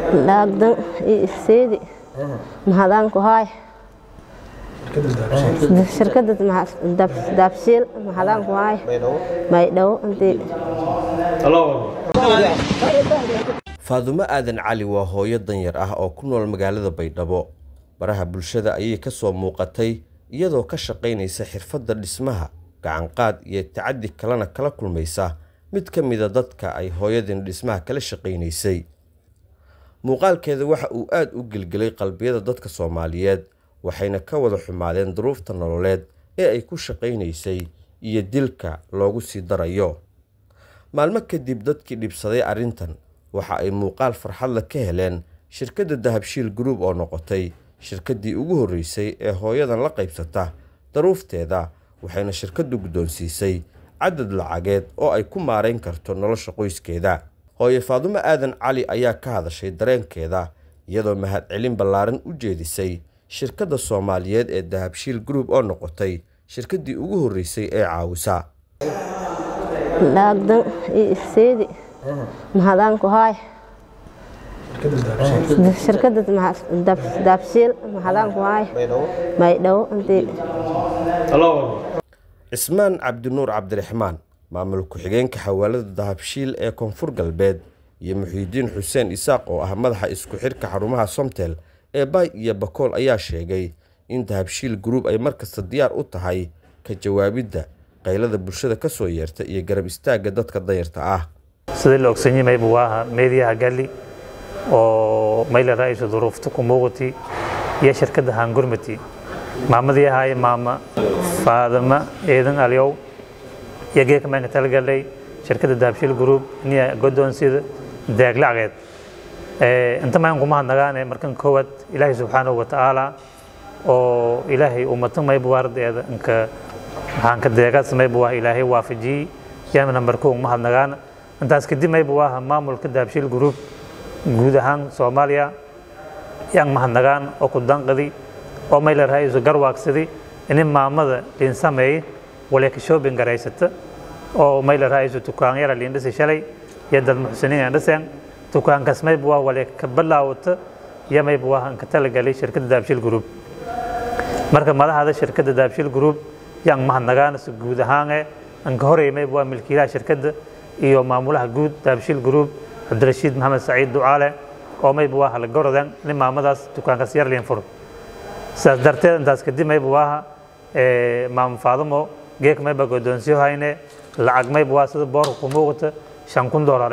laagdan iyo seedi mahadaan ku haay shirkada daabshiil mahadaan ku haay maydhow intii faadumo aadan cali waa hooyo danyar ah oo ku nool magaalada baydhabo baraha bulshada ayay ka soo muuqatay iyadoo ka shaqaynaysa xirfadda dhismaha gacanqaad iyo tacaddi kalena kala kulmaysa mid ka mida dadka ay hooyadin dhismaha kala shaqaynaysay muuqaalkeeda waxa uu aad u gelgelay qalbiyada dadka soomaaliyeed waxayna ka wada xumaadeen duruufta nololeed ee ay ku shaqaynaysay iyo dilka loogu sii darayo maalmo kadib dadkii dhibsaday arrintan waxa ay muuqaal farxadla ka heleen shirkadda dahabshiil group oo noqotay shirkaddii ugu horreysay ee hooyadan la qaybsata daruufteeda waxayna shirkaddu guddoonsiisay cadad lacageed oo ay ku maarayn karto nolosha qoyskeeda hooye faadumo aadan cali ayaa ka hadashay dareenkeeda iyadoo mahadcelin ballaaran u jeedisay shirkadda soomaaliyeed ee dahabshiil group oo noqotay shirkaddii ugu horreysay ee caawisa laagdan iyo seedi mahadaan ku haay shirkada daabshiil mahadaan ku haay maydhow intii cismaan cabdinuur cabdiraxmaan maamul ku-xigeenka xawaalada dahabshiil ee koonfur galbeed iyo muxiidiin xuseen isaaq oo ah madaxa isku xidhka xarumaha somtel ee baay iyo bakool ayaa sheegay in dahabshiil group ay markasta diyaar u tahay ka jawaabidda qaylada bulshada ka soo yeerta iyo garab istaagga dadka dayarta ah sidii la ogsan yahay buu ahaa meediyaha galli oo mayla ra'iisu duruufta ku muuqati iyo shirkadda hangurmati maamadii ahaaye maama faadama eedan alyow iyo geeka maanka talagalay shirkadda dahabshiil group niya godoonsida deeg lacageed inta maan kuma hadnagaane markan koowaad ilaahay subxaanahu watacaala oo ilaahay ummatan maybu waardeeda inka waxaan ka deegaas maybu ah ilaahay waafajiyey yaama nambar kow uma hadnagaana intaas kadib maybu aha maamulka dahabshiil group guud ahaan soomaaliya yaan mahadnagaan oo ku danqadi oo mayla raaisu garwaagsadi inin maamada liin sameey waleeka shopping garaysata oo mayla raaisu tukaan yara liin dhisi shalay iyo dad muxsiniin aan dhiseen tukaankaas maybu ah waleeka balaawata iyo maybu ah inka talagalay shirkadda dahabshiil group marka madaxda shirkadda dahabshiil group yaan mahadnagaan si guud ahaane inka horey maybu ah milkiilaha shirkadda iyo maamulaha guud dahabshiil group cabdirashiid maxamed saciid ducaale oo maybu aha la gorodan nin maamadaas dukaankaas yar liin furo sidaas darteed intaas kadib maybu aha maamo faadamo geek mayba godoonsiyo hayne lacag maybu aha sida boorka ku muuqata shan kun doolar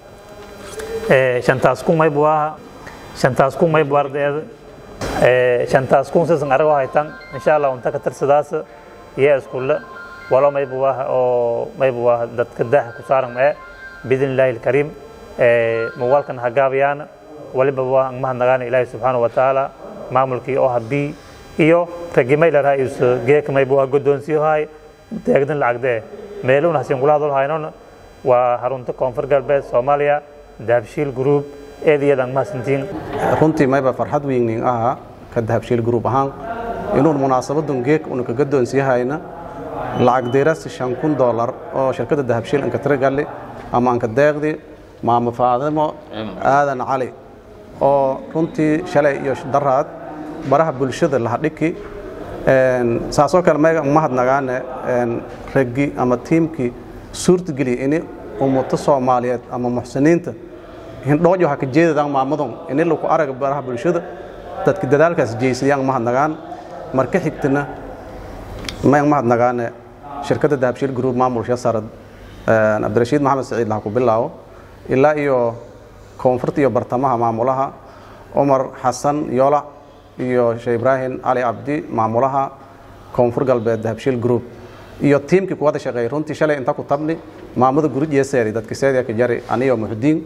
eh shantaas kun maybu aha shantaas kun maybu ardeeda shantaas kun sisan arago haytan insha allah unta ka tirsadaas iyo iskulle walo maybu aha oo maybu aha dadka daaha ku saaran ee biidn illaahi alkariim muuqaalkan hagaabayaan waliba waa mahadnagaana ilaahi subxaana wa tacaala maamulkii oo habii iyo raggii mayla raa'is geeka maybu waa godoonsiyo haay deegdan lacagdee meeluun hasin kula hadal haynon waa harunta koonfur galbeed soomaaliya dahabshiil group eed iyadan mahadsantiin runtii mayba farxad weynin aha ka dahabshiil group ahaan inuun munaasabadan geek una ka godoonsiyahayna lacag deerasi shan kun doolar oo shirkadda dahabshiil inka tiragalli ama anka deeqdi maamo faadimo aadan cali oo runtii shalay iyo daraad baraha bulshada lahadhiki saasoo kale mayga mahadnagaane raggi ama tiimkii suurtageliya ini ummato soomaaliyeed ama muxsiniinta hindhoojo ha ka jeedadaan maamadon ini laku araga baraha bulshada dadka dadaalkaas jeysadayaan mahadnagaan marka xigtana mayg mahadnagaane shirkadda dahabshiil group maamulsha sarad cabdirashiid maxamed saciid laha ku bilaabo ilaa iyo koonfurta iyo bartamaha maamulaha cumar xasan yola iyo sheekh ibraahim cali cabdi maamulaha koonfur galbeed dahabshiil group iyo tiimkii kuwada shaqeeyay runtii shalay inta ku tabni maamada gurij yeeseedi dadka seediya ka jari aniyo muxdiin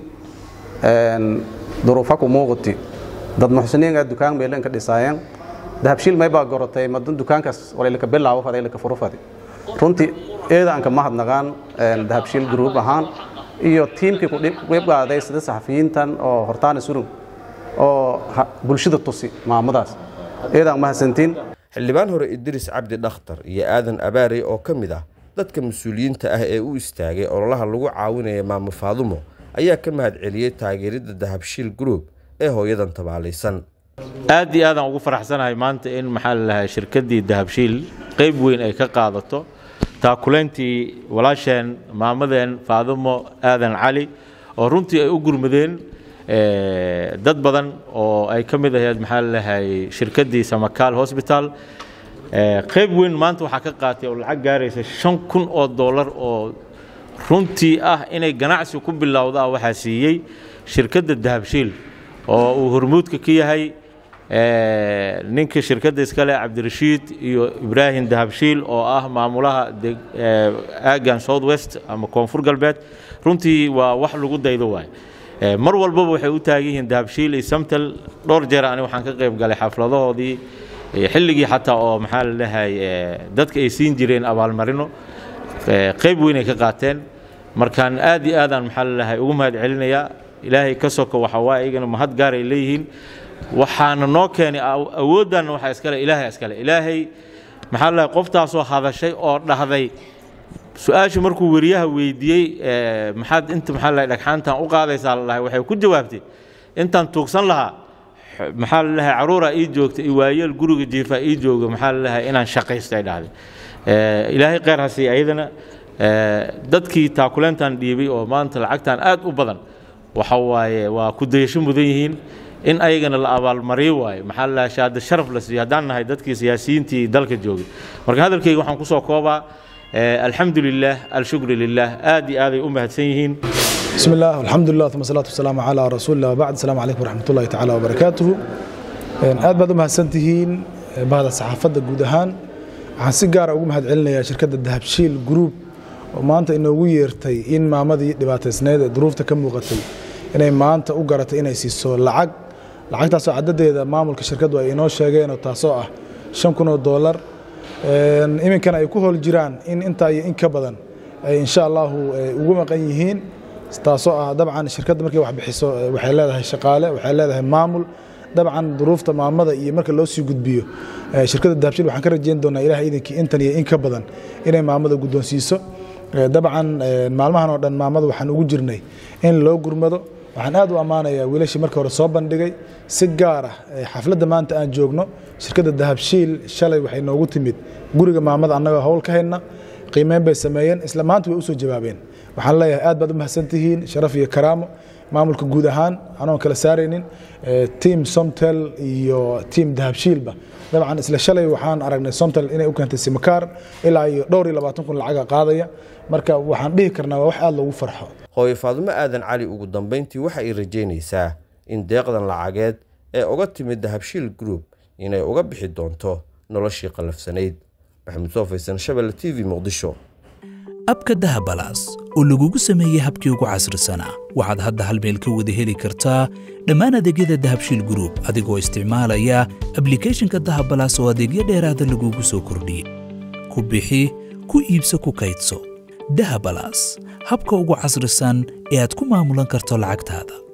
duruufa ku muuqati dad muxsiniinga dukaan meelen ka dhisaayeen dahabshiil maybaa gorotay madan dukaankaas walaylaka bilaabo faday laka furu fadi runtii eedaanka mahadnaqaan dahabshiil group ahaan iyo tiimkii kuqeybqaaday sida saxafiyiintan oo hortaana surug oo bulshada tusi maamadaas eedaan mahadsantiin xildhibaan hore idriis cabdi dhakhtar iyo aadan abaarey oo ka mid ah dadka mas-uuliyiinta ah ee u istaagay ololaha lagu caawinaya maamo faadumo ayaa ka mahad celiyey taageeridda dahabshiil group ee hooyadan tabaalaysan aad iyo aadaan ugu faraxsanahay maanta in maxaa la lahay shirkaddii dahabshiil qayb weyn ay ka qaadato taakulayntii walaasheen maamadeen faadumo aadan cali oo runtii ay u gurmadeen dad badan oo ay ka mid ahayd maxaa la lahay shirkaddii samakaal hosbital qayb weyn maanta waxaa ka qaatay oo lacag gaaraysa shan kun oo dollar oo runtii ah inay ganacsi ku bilowda waxaa siiyey shirkadda dahabshiil oo uu hormuudka ka yahay ninka shirkadda iskale cabdirashiid iyo ibraahim dahabshiil oo ah maamulaha aagan south west ama koonfur galbeed runtii waa wax lagu daydo waay mar walbaba waxay u taagan yihiin dahabshiil iyo samtel dhowr jeer ani waxaan ka qayb galay xafladahoodii xilligii xataa oo maxaa la dhahay dadka ay siin jireen abaalmarino qayb weyn ay ka qaateen markaan aad iyo aadaan maxaa la dhahay ugu mahad celinayaa ilaahay ka soko waxa waa iyagana mahad gaar ay leeyihiin waxaana noo keenay awooddanna waxaa iskale ilaahay iskale ilaahay maxaa la dhahay qoftaasoo hadashay oo dhahday su-aasha markuu weriyaha weydiiyey maxaad inta maxaa la dhahay dhagxaantan u qaadaysaa la dhahay waxay ku jawaabtay intaan tuugsan lahaa maxaa la dhahay caruuraa ii joogta iyo waayeel guriga jiifaa ii jooga maxaa la dhahay inaan shaqaysto ay dhahday ilaahay kheyr ha siiya ayadana dadkii taakuleyntan dhiibay oo maanta lacagtan aad u badan waxa waaye waa ku dayasho mudan yihiin in ayagana la abaalmariyo waaye maxaa la dhahay shahaado sharaf la siiyo haddaan nahay dadkii siyaasiyiintii dalka joogay marka hadalkayga waxaan kusoo koobaa alxamdu lilah alshukru lilah aad iyo aaday u mahadsan yihiin بسم الله والحمد لله ثم الصلاة والسلام على رسول الله وبعد السلام عليكم ورحمة الله تعالى وبركاته aad baad u mahadsantihiin bahda saxaafadda guud ahaan waxaan si gaara ugu mahad celinayaa shirkadda dahabshiil group oo maanta inoogu yeertay in maamadii dhibaataysneed ee duruufta ka muuqatay inay maanta u garatay inay siiso lacag lacagtaasoo cadadeeda maamulka shirkaddu ay inoo sheegeen oo taasoo ah shan kun oo doolar iminkana ay ku howl jiraan in intaa iyo in ka badan ay insha allahu ugu maqan yihiin taasoo ah dabcan shirkadda markay wax bixiso waxay leedahay shaqaale waxay leedahay maamul dabcan duruufta maamada iyo marka loo sii gudbiyo shirkadda dahabshiil waxaan ka rajeyn doonaa ilaah idinkii intan iyo in ka badan inay maamada guddoonsiiso dabcan maalmahan oo dhan maamada waxaan ugu jirnay in loo gurmado waxaan aad u ammaanayaa wiilashii markii hore soo bandhigay si gaar ah xafladda maanta aan joogno shirkadda dahabshiil shalay waxay noogu timid guriga maamada annagoo howl ka hayna qiimeyn bay sameeyeen isla maanta way u soo jawaabeen waxaan leeyahay aad baad u mahadsantihiin sharaf iyo karaamo maamulka guud ahaan anoon kala saaraynin tiam somtel iyo tiam dahabshiilba dabcan isla shalay waxaan aragnay somtel inay u keentay simakaar ilaa iyo dhowr iyo labaatan kun lacaga qaadaya marka waxaan dhihi karnaa waa wax aad loogu farxo hooyo faadumo aadan cali ugu dambayntii waxa ay rajaynaysaa in deeqdan lacageed ee uga timid dahabshiil group inay uga bixi doonto noloshii qallafsanayd maxamed soo faysan shabelle t v muqdisho abka dahabalaas oo lagugu sameeyey habkii ugu casrisanaa waxaad hadda hal meel ka wada heli kartaa dhammaan adeegyada dahabshiil group adigoo isticmaalaya ablikhethonka dahabalaas oo adeegyo dheeraada lagugu soo kordhiyey ku bixi ku iibso ku kaydso dahabalaas habka ugu casrisan ee aad ku maamulan karto lacagtaada